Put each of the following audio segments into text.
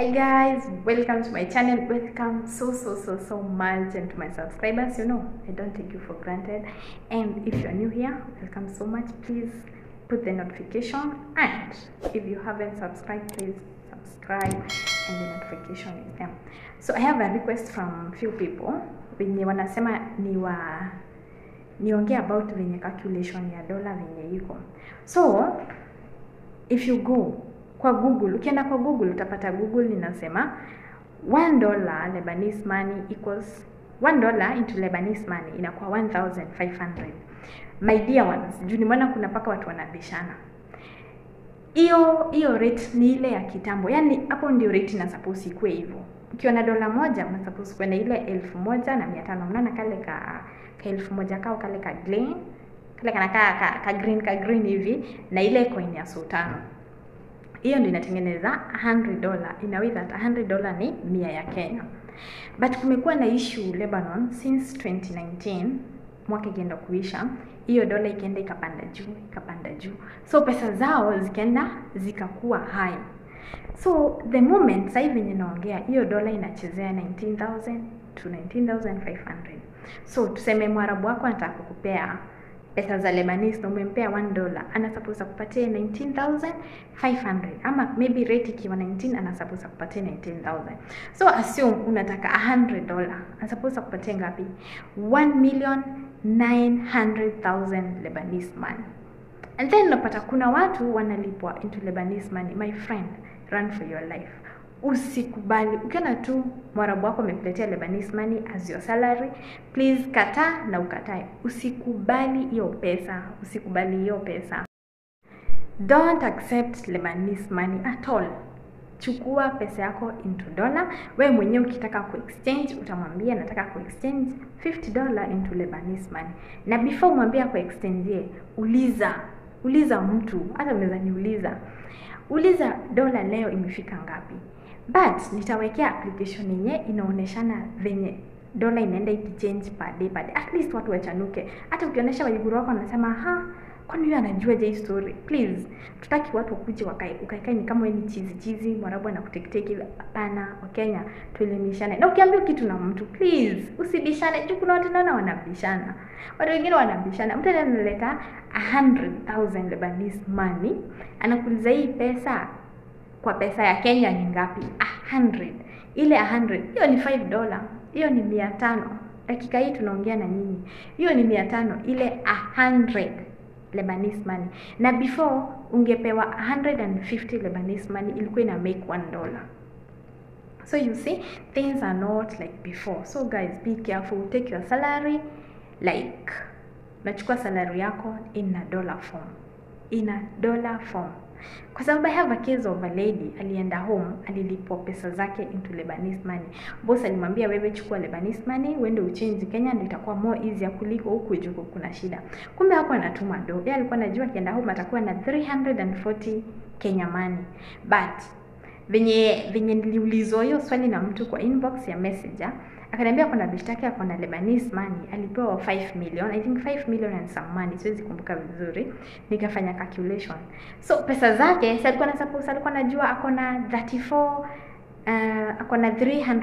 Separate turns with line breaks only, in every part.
Hi guys, welcome to my channel. Welcome so so so so much and to my subscribers. You know, I don't take you for granted. And if you're new here, welcome so much. Please put the notification and if you haven't subscribed, please subscribe and the notification is there. So I have a request from few people wenye wanasema ni wa niongee about venye calculation ya dola venye iko. So if you go kwa Google, ukienda kwa Google utapata Google inasema 1 dollar Lebanese money equals 1 dollar into Lebanese money inakuwa 1500. My dear ones, juu nimeona kuna paka watu wanabishana. Hiyo hiyo rate ni ile ya kitambo, yaani hapo ndio rate na suppose ikuwe hivyo. Ukiwa na dola moja una suppose kwenda ile elfu moja na mia tano. Unaona kale ka, ka elfu moja kao kale ka green kale kanakaa ka, ka green ka green hivi na ile coin ya sultano hiyo ndio inatengeneza 100 dollar in a way that 100 dollar ni mia ya Kenya. But kumekuwa na issue Lebanon since 2019 mwaka ikienda kuisha, hiyo dola ikaenda ikapanda juu ikapanda juu, so pesa zao zikaenda zikakuwa high. So the moment sasa hivi venye naongea, hiyo dola inachezea 19000 to 19500. So tuseme mwarabu wako anataka kukupea pesa za Lebanese na umempea 1 dollar, ana suppose akupatie 19500 ama maybe rate ikiwa 19 ana suppose akupatie 19000. So assume unataka 100 dollar, ana suppose akupatie ngapi? 1 million 900000 Lebanese money. And then unapata kuna watu wanalipwa into Lebanese money. My friend, run for your life. Usikubali ukiona tu mwarabu wako amekuletea Lebanese money as your salary, please kataa na ukatae. Usikubali hiyo pesa, usikubali hiyo pesa. Don't accept Lebanese money at all. Chukua pesa yako into dollar. Wewe mwenyewe ukitaka kuexchange utamwambia nataka kuexchange 50 dollar into Lebanese money, na before umwambia kuexchange, uliza uliza mtu, hata unaweza niuliza, uliza dola leo imefika ngapi but nitawekea application yenye inaoneshana venye dola inaenda ikichange per day per day, at least watu wachanuke. Hata ukionyesha waiguru wako wanasema ha, kwani huyo anajua je hii story? Please, tutaki watu wakuje wakae ukaikae ni kama wewe ni chizi chizi, mwarabu anakuteketeki. Hapana, Wakenya tuelimishane, na ukiambiwa kitu na mtu please usibishane, juu kuna watu naona wanabishana, watu wengine wanabishana. Mtu analeta 100,000 Lebanese money anakuuliza hii pesa kwa pesa ya Kenya ni ngapi? A hundred. Ile a hundred hiyo ni 5 dola, hiyo ni mia tano. Dakika hii tunaongea na nyinyi, hiyo ni mia tano. Ile a hundred Lebanese money, na before ungepewa 150 Lebanese money ilikuwa ina make 1 dollar. So you see things are not like before. So guys, be careful. Take your salary like nachukua salary yako in a dollar form, in a dollar form kwa sababu I have a case of a lady alienda home, alilipwa pesa zake into Lebanese money. Boss alimwambia wewe, chukua Lebanese money uende uchange Kenya, ndio itakuwa more easier kuliko huku juu kuna shida. Kumbe hapo anatuma do, yeye alikuwa anajua akienda home atakuwa na 340 Kenya money, but venye venye niliulizwa hiyo swali na mtu kwa inbox ya messenger akaniambia kuna bishtaki ako na Lebanese money alipewa 5 million I think 5 million and some money, siwezi kumbuka vizuri. Nikafanya calculation, so pesa zake si alikuwa na suppose alikuwa anajua ako na 34 uh, ako na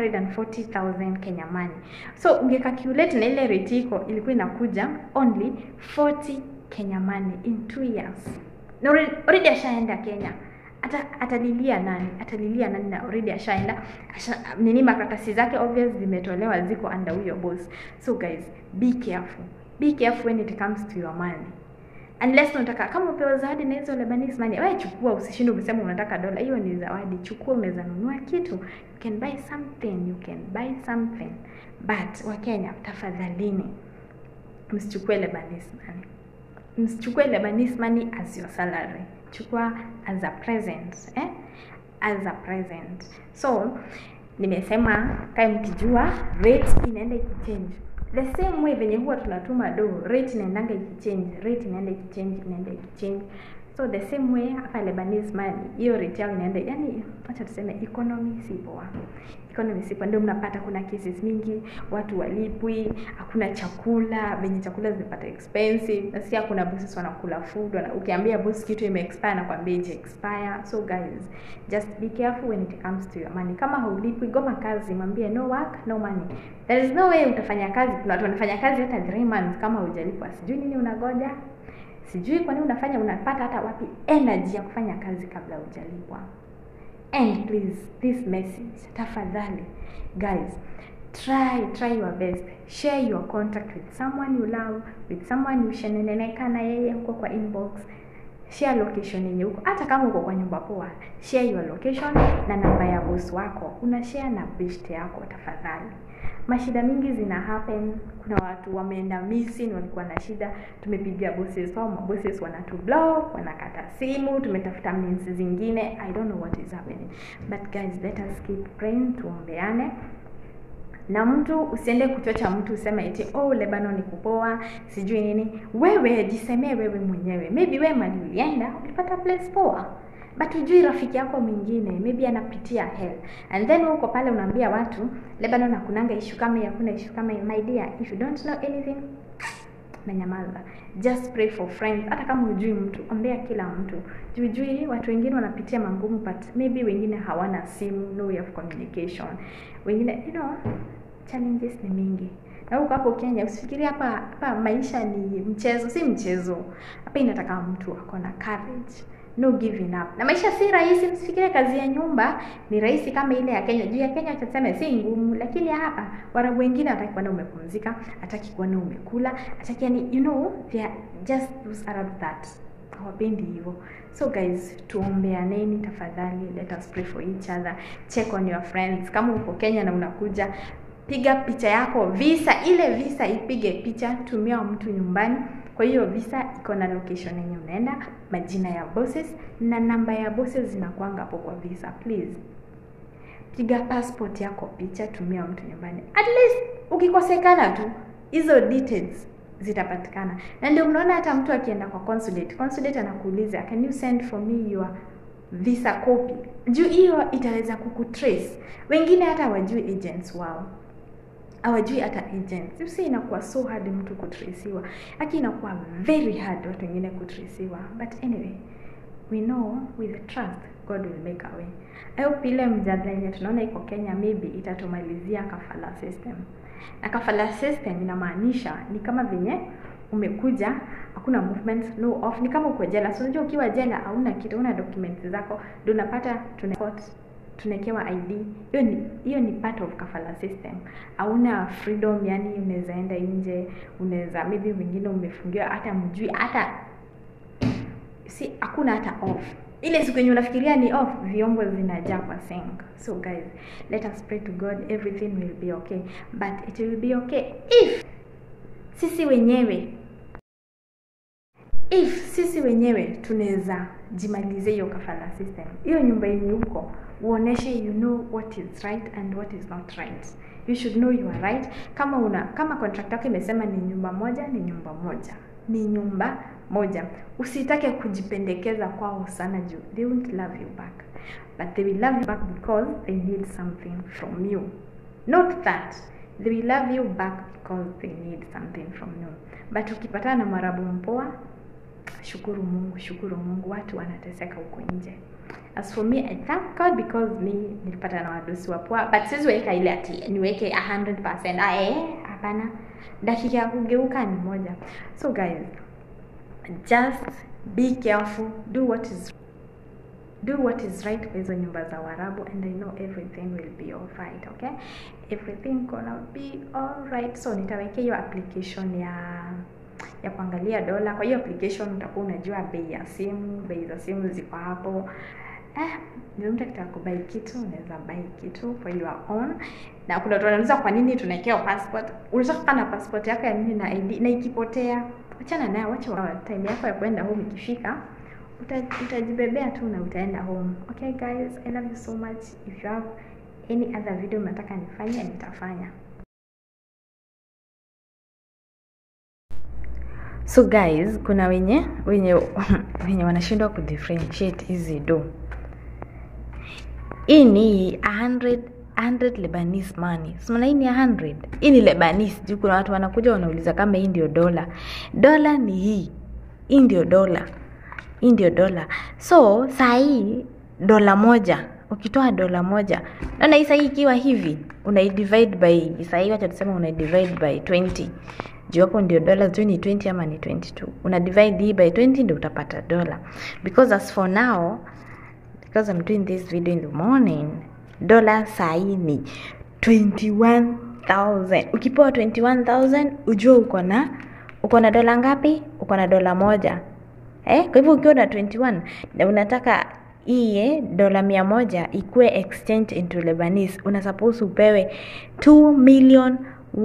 340,000 Kenya money, so unge calculate na ile rate iko ilikuwa inakuja only 40 Kenya money in 2 years, na already ashaenda Kenya Ata, atalilia nani? Atalilia nani? na already ashaenda asha, nini, makaratasi zake obvious zimetolewa, ziko under huyo boss. So guys, be careful, be careful when it comes to your money, unless unataka kama upewa zawadi na hizo Lebanese money, wewe chukua, usishinde umesema unataka dola. Hiyo ni zawadi, chukua. Unaweza nunua kitu, you can buy something, you can buy something. But Wakenya, tafadhalini, msichukue Lebanese money, msichukue Lebanese money as your salary chukua as a present eh? as a present. So nimesema kae mkijua rate inaenda ikichange the same way venye huwa tunatuma do, rate inaendanga ikichange, rate inaenda ikichange, inaenda ikichange. So the same way hapa Lebanese money, hiyo rate yao inaenda, yani acha tuseme economy si poa, economy sipo ndio mnapata kuna cases mingi watu walipwi hakuna chakula venye chakula zimepata expensive nasikia kuna bosses wanakula food wana, ukiambia boss kitu ime expire nakwambia ije expire so guys just be careful when it comes to your money kama haulipwi goma kazi mwambie no work no money there is no way utafanya kazi kuna watu wanafanya kazi hata 3 months kama hujalipwa sijui nini unagoja sijui kwa nini unafanya unapata hata wapi energy ya kufanya kazi kabla hujalipwa and please this message tafadhali guys try try your best share your contact with someone you love with someone ushaneneneka na yeye huko kwa inbox share location yenye huko hata kama uko kwa nyumba poa share your location na namba ya boss wako una share na best yako tafadhali mashida mingi zina happen kuna watu wameenda missing walikuwa na shida tumepigia bosses wao mabosses wanatu block wanakata simu tumetafuta means zingine i don't know what is happening but guys let us keep praying tuombeane na mtu usiende kuchocha mtu useme eti oh Lebanon ni kupoa sijui nini wewe jisemee wewe mwenyewe maybe wewe mali ulienda ulipata place poa but ujui rafiki yako mwingine maybe anapitia hell and then uko pale unaambia watu Lebanon hakunanga issue kama hii hakuna issue kama hii my dear if you don't know anything menyamaza just pray for friends hata kama hujui mtu ombea kila mtu juijui watu wengine wanapitia mangumu but maybe wengine hawana simu no way of communication wengine you know challenges ni mingi na huko hapo Kenya usifikiri hapa hapa maisha ni mchezo si mchezo hapa inataka mtu ako na courage no giving up na maisha si rahisi msifikirie kazi ya nyumba ni rahisi kama ile ya Kenya juu ya Kenya tutasema si ngumu lakini ya hapa warabu wengine hataki kuona umepumzika hataki kuona umekula hataki yani you know they are just those Arab that hawapendi hivyo so guys tuombeaneni tafadhali let us pray for each other check on your friends kama uko Kenya na unakuja piga picha yako visa ile visa ipige picha tumia mtu nyumbani kwa hiyo visa iko na location yenye unaenda majina ya bosses na namba ya bosses zinakwanga hapo kwa visa please piga passport yako picha tumia mtu nyumbani at least ukikosekana tu hizo details zitapatikana na ndio mnaona hata mtu akienda kwa consulate consulate anakuuliza can you send for me your visa copy juu hiyo itaweza kukutrace wengine hata hawajui agents wao hawajui hata agents you see inakuwa so hard mtu kutresiwa aki inakuwa very hard watu wengine kutresiwa but anyway we know with trust god will make a way i hope ile mjadala yenye tunaona iko kenya maybe itatumalizia kafala system na kafala system inamaanisha ni kama venye umekuja hakuna movement no off ni kama uko jela so unajua ukiwa jela hauna kitu una documents zako ndio unapata tuna tunawekewa ID. Hiyo ni hiyo ni part of kafala system. Hauna freedom, yani unaweza enda nje, unaweza maybe wengine umefungiwa hata mjui hata si hakuna hata off. Ile siku yenye unafikiria ni off, vyombo zinajaa kwa sink. So guys, let us pray to God everything will be okay. But it will be okay if sisi wenyewe if sisi wenyewe tunaweza jimalize hiyo kafala system hiyo nyumba yenye huko uoneshe you know what is right and what is not right you should know you are right kama una kama contract yako imesema ni nyumba moja ni nyumba moja ni nyumba moja usitake kujipendekeza kwao sana juu they won't love you back but they will love you back because they need something from you not that they will love you back because they need something from you but ukipatana na marabu mpoa shukuru mungu shukuru mungu watu wanateseka huko nje as for me i thank god because me nilipata na wadosi wa poa but siwezi weka ile ati niweke 100% ah eh hapana dakika ya kugeuka ni moja so guys just be careful do what is do what is right kwa hizo nyumba za warabu and i know everything will be alright okay everything gonna be alright so nitawekea hiyo application ya ya kuangalia dola kwa hiyo application utakuwa unajua bei ya simu bei za simu ziko hapo eh, ndio mtu akitaka kubai kitu unaweza buy kitu for your own na kuna watu wanauliza kwa nini tunawekewa passport unataka kukaa na passport yako ya nini na ID na ikipotea achana nayo wacha wa time yako ya kwenda home ikifika uta, utajibebea tu na utaenda home okay guys i love you so much if you have any other video mnataka nifanye nitafanya so guys kuna wenye wenye wenye wanashindwa kudifferentiate hizi do hii ni 100 100 Lebanese money. So maana hii ni 100. Hii ni Lebanese. Juu kuna watu wanakuja wanauliza kama hii ndio dola. Dola ni hii. Hii ndio dola. Hii ndio dola. So saa hii dola moja ukitoa dola moja naona hii saa hii ikiwa hivi unaidivide by saa hii wacha tuseme unaidivide by 20 juu hapo ndio dola sijui ni 20 ama ni 22 una divide hii by 20 ndio utapata dola because as for now because I'm doing this video in the morning dola saa hii ni 21000 ukipewa 21000 ujue uko na uko na dola ngapi uko na dola moja eh? kwa hivyo ukiwa na 21 na unataka iye dola mia moja ikuwe exchange into Lebanese una suppose upewe 2 million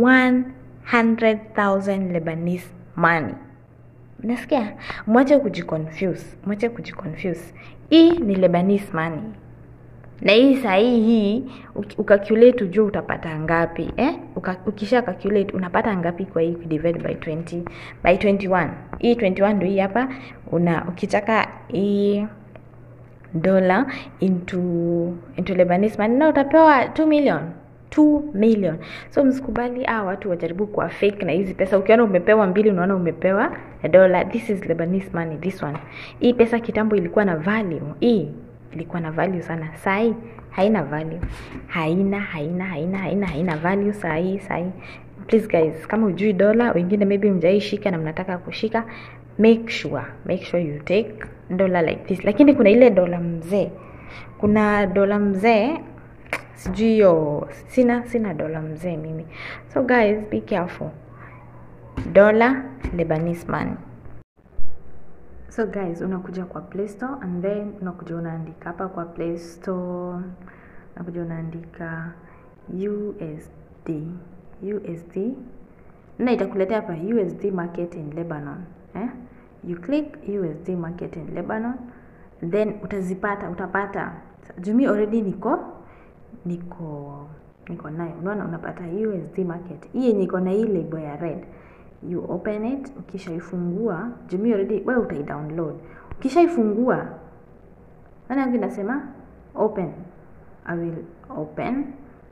100,000 Lebanese money Unasikia? Mwache kujiconfuse, mwache kujiconfuse. Hii ni Lebanese money. Na hii saa hii hii uki- ukacalculate ujue utapata ngapi eh? Uka, ukisha calculate unapata ngapi kwa hii divide by 20 by 21. Hii 21 ndio hii hapa una ukitaka hii dola into into Lebanese money na utapewa 2 million 2 million. So msikubali ah, watu wajaribu kuwa fake na hizi pesa. Ukiona umepewa mbili, unaona umepewa dola. This is Lebanese money, this one. Hii pesa kitambo ilikuwa na value. Hii ilikuwa na value sana. Saa hii haina value, haina haina haina haina haina value saa hii saa hii. Please guys, kama ujui dola, wengine maybe mjaishika na mnataka kushika, make sure make sure you take dollar like this. Lakini kuna ile dola mzee, kuna dola mzee sijui hiyo sina sina dola mzee mimi so guys be careful dola lebanese money so guys unakuja kwa play store and then unakuja unaandika hapa kwa play store unakuja unaandika usd usd na itakuletea hapa usd market in lebanon eh? you click usd market in lebanon then utazipata utapata jumi already niko niko niko nayo unaona unapata USD market hii yenye iko na hii label ya red you open it ukishaifungua jumi already wewe utaidownload ukishaifungua nani yangu inasema open I will open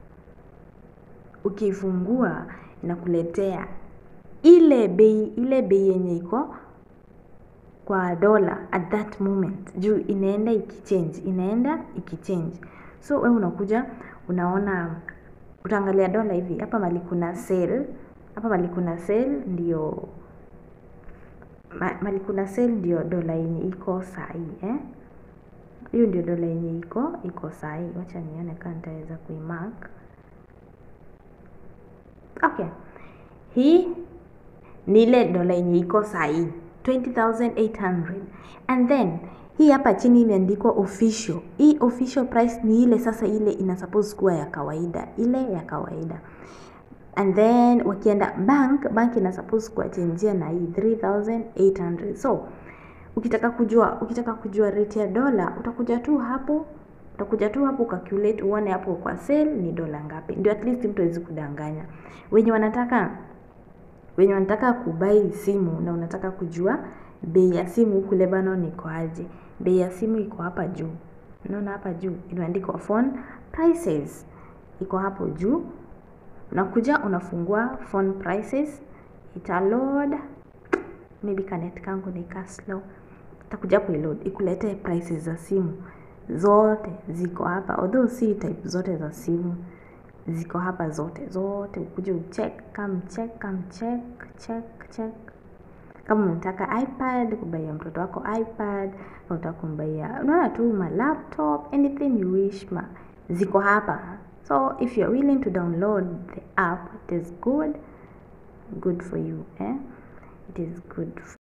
ukiifungua inakuletea ile bei ile bei yenye iko kwa dola at that moment juu inaenda ikichange inaenda ikichange so wewe unakuja unaona utaangalia dola hivi hapa mali kuna sale hapa mali kuna sale ndio ma- mali kuna sale ndio dola yenye iko sahii eh hiyo ndio dola yenye iko iko sahii wacha nione kama nitaweza kuimark okay hii ni ile dola yenye iko sahii 20800 and then hii hapa chini imeandikwa official hii official price ni ile sasa ile ina suppose kuwa ya kawaida ile ya kawaida and then wakienda bank bank ina suppose kuwachenjia na hii 3800 so ukitaka kujua ukitaka kujua rate ya dola utakuja tu hapo utakuja tu hapo calculate uone hapo kwa sale ni dola ngapi ndio at least mtu awezi kudanganya wenye wanataka wenye wanataka kubai simu na unataka kujua bei ya simu huku Lebanon iko aje bei ya simu iko hapa juu unaona hapa juu imeandikwa phone prices iko hapo juu unakuja unafungua phone prices ita load maybe kanet kangu ni ka slow itakuja hapo iload ikuletee prices za simu zote ziko hapa although si type zote za simu ziko hapa zote zote ukuje ucheck kam check kam check check check kama unataka ipad kubaia mtoto wako ipad kama unataka kumbaia unaona tu ma laptop anything you wish ma ziko hapa so if you're willing to download the app it is good good for you eh? it is good